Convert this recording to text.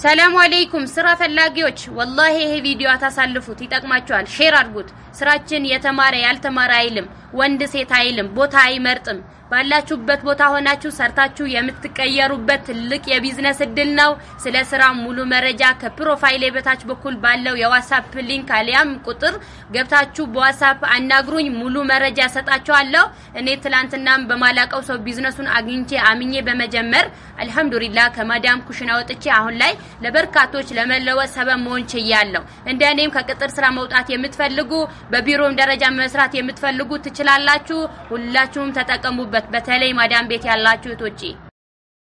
ሰላም አለይኩም ስራ ፈላጊዎች፣ ወላሂ ይሄ ቪዲዮ አታሳልፉት፣ ይጠቅማችኋል። ሼር አድርጉት። ስራችን የተማረ ያልተማረ አይልም፣ ወንድ ሴት አይልም፣ ቦታ አይመርጥም። ባላችሁበት ቦታ ሆናችሁ ሰርታችሁ የምትቀየሩበት ትልቅ የቢዝነስ እድል ነው። ስለ ስራ ሙሉ መረጃ ከፕሮፋይሌ በታች በኩል ባለው የዋትስአፕ ሊንክ አሊያም ቁጥር ገብታችሁ በዋትስአፕ አናግሩኝ። ሙሉ መረጃ ሰጣችኋለሁ። እኔ ትላንትናም በማላቀው ሰው ቢዝነሱን አግኝቼ አምኜ በመጀመር አልሐምዱሊላህ ከማዳም ኩሽና ወጥቼ አሁን ላይ ለበርካቶች ለመለወጥ ሰበብ መሆን ችያለሁ። እንደ እኔም ከቅጥር ስራ መውጣት የምትፈልጉ በቢሮም ደረጃ መስራት የምትፈልጉ ትችላላችሁ። ሁላችሁም ተጠቀሙበት። በተለይ ማዳም ቤት ያላችሁ እህቶቼ